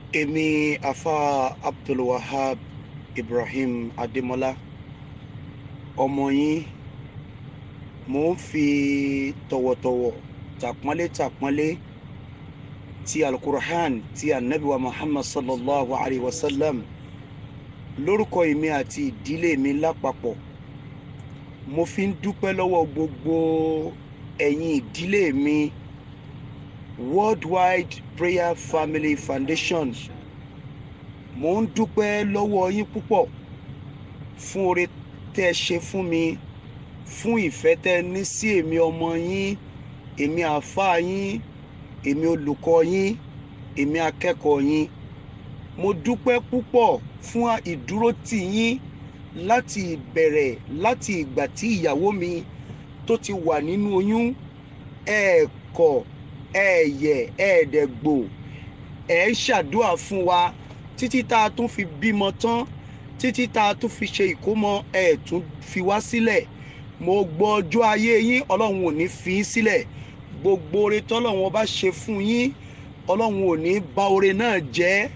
èmi afa abdulwahab ibrahim adémọlá ọmọ yín mò ń fi tọ̀wọ̀tọ̀wọ̀ tàpọ́nlé tàpọ́nlé ti alukur'an ti anabiwa muhammad sallallahu alayhi wa sallam lórúkọ èmi àti ìdílé mi lápapọ̀ mo fi ń dúpẹ́ lọ́wọ́ gbogbo ẹ̀yin ìdílé mi worldwide prayer family foundation mo ń dúpẹ́ lọ́wọ́ yín púpọ̀ fún oore tẹ́ ẹ ṣe fún mi fún ìfẹ́ tẹ́ ẹ ní sí èmi ọmọ yín èmi àáfàá yín èmi olùkọ́ yín èmi akẹ́kọ̀ọ́ yín mo dúpẹ́ púpọ̀ fún ìdúrótì yín láti ìbẹ̀rẹ̀ láti ìgbà tí ìyàwó mi tó ti wà nínú oyún ẹ̀ẹ̀kọ̀ ẹ̀ẹ̀yẹ̀ ẹ̀ẹ̀dẹ̀gbò ẹ̀ ń ṣàdúrà fún wa títí tá a tún fi bímọ tán títí tá a tún fi ṣe ìkómọ ẹ̀ tún fi wá sílẹ̀ mo gbọ́ ọjọ́ ayé yín ọlọ́run ò ní fi í sílẹ̀ gbogbo oore tọ́lọ́run ọba ṣe fún yín ọlọ́run ò ní bà oore náà jẹ́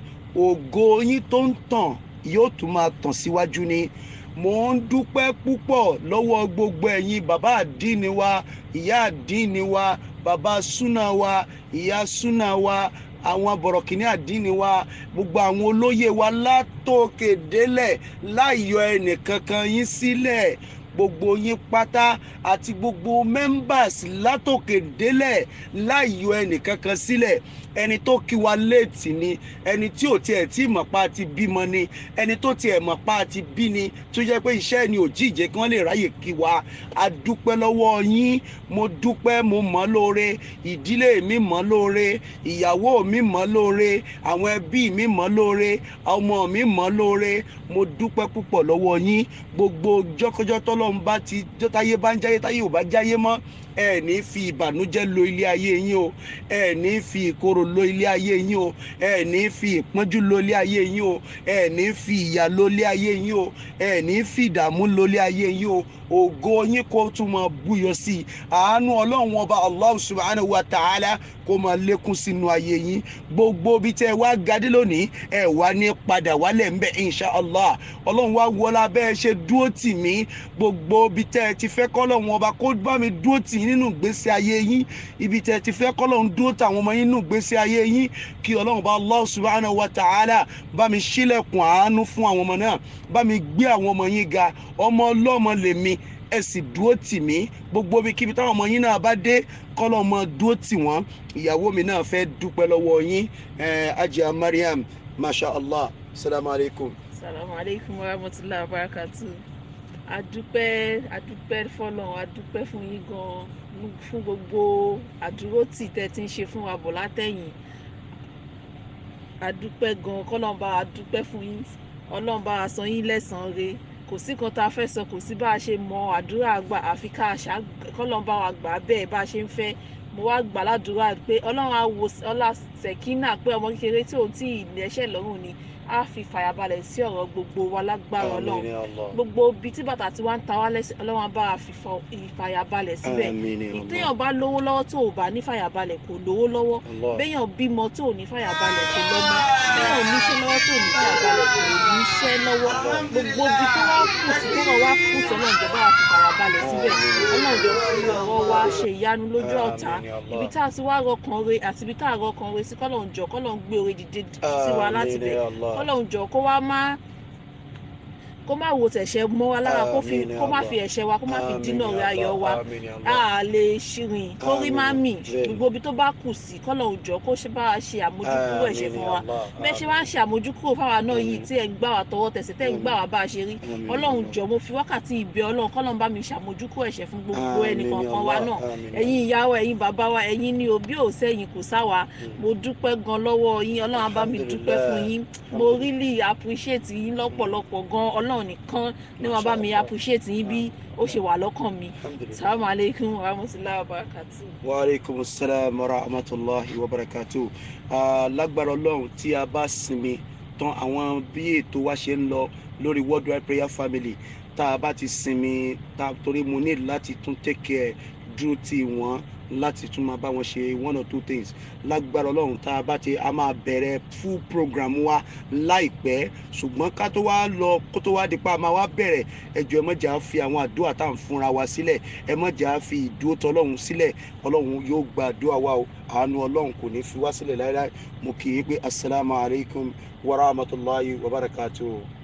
ògo yín tó ń tàn yóò tún máa tàn síwájú ni mo ń dúpẹ́ púpọ̀ lọ́wọ́ gbogbo ẹ̀yin bàbá àdínni wa ìyá àdínni wa bàbá súnà wa ìyá súnà wa àwọn bọ̀rọ̀kìnní àdínni wa gbogbo àwọn olóyè wa látòkè délẹ̀ láìyọ ẹnìkankan yín sílẹ̀ gbogbo yín pátá àti gbogbo members látòkè délẹ̀ láìyọ ẹnìkankan sílẹ̀ ẹni tó kí wa léètì ni ẹni tí ò tiẹ̀ tí mọ̀ pa ti bímọ ni ẹni tó tiẹ̀ mọ̀ pa ti bí ni tó jẹ́ pé iṣẹ́ ni ò jíjẹ kí wọ́n lè ráyè kí wa a dúpẹ́ lọ́wọ́ yín mo dúpẹ́ mo mọ̀ lóore ìdílé mi mọ̀ lóore ìyàwó mi mọ̀ lóore àwọn ẹbí mi mọ̀ lóore ọmọ mi mọ̀ lóore mo dúpẹ́ púpọ̀ lọ́wọ́ yín gbogbo jọ́kọ́jọ́ tọ́lọ́run bá ti táyé bá ń jáyé táyé ò bá jáyé mọ́ ẹ ní fi ìbànújẹ́ lo ilé ayé yín o ẹ ní fi ìkorò lo ilé ayé yín o ẹ ní fi ìpọ́njú lo ilé ayé yín o ẹ ní fi ìyà lo ilé ayé yín o ẹ ní fi ìdààmú lo ilé ayé yín o ògo yín kó tún máa búyọ sí i àánú ọlọ́run ọba allah subhanahu wa ta'ala kó máa lékún sínú ayé yín gbogbo bí tẹ́ ẹ wá gadé lónìí ẹ wá ní padà wálẹ̀ ń bẹ̀ insha allah ọlọ́run wá wọlá bẹ́ẹ̀ ṣe dúró tì mí gbogbo bí tẹ́ ẹ ti fẹ́ kọ́lọ́run ọba kó bá mi dúró tì yín nínú ìgbésí ayé yín ibi tẹ́ ẹ ti fẹ́ kọ́lọ́run dúró tàwọn ọmọ yín nínú ìgbésí ayé yín kí ọlọ́run bá allah subhanahu wa ta'ala bá mi ṣílẹ̀kùn àánú fún àwọn ọmọ náà bá mi gbé àwọn ọmọ yín ga ọmọ ọlọ́mọ lèmi ẹ sì dúró tì mí gbogbo ibikíbi táwọn ọmọ yín náà bá dé kọ́lọ́ ọmọ dúró tì wọ́n ìyàwó mi náà fẹ́ dúpẹ́ lọ́wọ́ yín ajá mariam masha allah salamu alaykum. salamu aleykum wa rahmatulahi wa barakatu adúpẹ́ adúpẹ́ fọlọ́run adúpẹ́ fún yín gan fún gbogbo àdúrótì tẹ́ ti ń ṣe fún wa bọ̀ látẹ̀yìn adúpẹ́ gan kọ́lọ́mbà adúpẹ́ fún yín ọlọ́mbà àsan yín lẹ́sàn-án re kò sí kan tá a fẹ́ sọ kò sí bá a ṣe mọ àdúrà gbà àfi ká àṣà kọ́lọ́mbà wa gbà bẹ́ẹ̀ bá a ṣe ń fẹ́ mo wá gbà ládùúrà pé ọlọ́run á wo ọlá sẹ̀kínà pé ọmọ kékeré tí ò tí ì lẹ́sẹ̀ lọ́rùn ni á fi fàyàbalẹ̀ sí ọ̀rọ̀ gbogbo wa lágbára ọlọ́run gbogbo ibi tí bàtà tí wọ́n ń ta wá lẹ́sẹ̀ ọlọ́run á bá a fi ìfàyàbalẹ̀ síbẹ̀ ìtẹ̀yàn bá lówó lọ́wọ́ tó ò bá ní fàyàbalẹ̀ kò lówó lọ́wọ́ béèyàn bímọ tó ò ní fàyàbalẹ̀ kò lọ́mọ béèyàn ò níṣẹ́ lọ́wọ́ tó ò ní fàyàbalẹ̀ kò níṣẹ́ lọ́wọ́ gbogbo ibi tó wá kù sí tó wá kù sọ́nà ìjọba á fi fàyàbalẹ̀ síbẹ̀ ọlọ́run jọ fi ọ̀rọ̀ wa ṣe ìyanu lójú ọ̀tá ibi tá a ti wá rọkàn re àti ibi tá a rọkàn re sí kọ́lọ́run jọ kọ́lọ́run gbé oore dìde sí wa láti bẹ̀ kọ́lọ́run jọ kó wá má kó má wo tẹ̀sẹ̀ mọ́ wa lára kó fi kó má fi ẹ̀ṣẹ̀ wa kó má fi dínà rẹ̀ ayọ̀ wa a lè ṣìrìn kó rí má mì gbogbo ibi tó bá kù sí kọ́lọ́run jọ kó ṣe bá a ṣe àmójúkúrò ẹ̀ṣẹ̀ fún wa bẹ́ẹ̀ ṣe wá ń ṣe àmójúkúrò fáwa náà yìí tí ẹ̀ ń gbà wá tọwọ́ tẹ̀sẹ̀ tẹ̀ ń gbà wá bá a ṣe rí ọlọ́run jọ mo fi wákàtí ìbẹ̀ ọlọ́run kọ́lọ́run bá mi ṣàmójúkúrò ẹ̀ṣẹ̀ fún gbogbo ẹnì kọ̀ọ̀kan wa náà ẹ̀yin ìyá wa ẹ̀yin bàbá wa ẹ̀yin ni òbí ò sẹ́yìn kò sáwa mo dúpẹ́ gan lọ́wọ́ yín ọlọ́run á bá mi dúpẹ́ fún yín mo really appreciate yín lọ́pọ̀lọpọ̀ gan ọlọ́run nìkan ní wọn bá mi appreciate yín bí ó ṣe wà lọ́kàn mi salamu aleykum wa rahmatulahi wa barakatu. wa aleykum salaam wa rahmatulahi wa barakatu lágbára ọlọ́run tí a bá sinmi tán àwọn bí ètò wa ṣe ń lọ lórí worldwide prayer family tá a bá ti sinmi tá torí mo ní láti tún take care dúró tì wọ́n láti tún máa bá wọn ṣe one or two things lágbára ọlọ́run tá a bá ti a máa bẹ̀rẹ̀ full program wa láìpẹ́ ṣùgbọ́n ká tó wá lọ kó tó wá di pa máa wá bẹ̀rẹ̀ ẹjọ́ ẹ má jà á fi àwọn àdúrà tá à ń fúnra wa sílẹ̀ ẹ má jà á fi ìdúró tọlọ́run sílẹ̀ ọlọ́run yóò gba àdúrà wa o àánú ọlọ́run kò ní fi wá sílẹ̀ láéláé mo kì í pé asalaamualeykum wa rahmatulahi wa barakatuhu.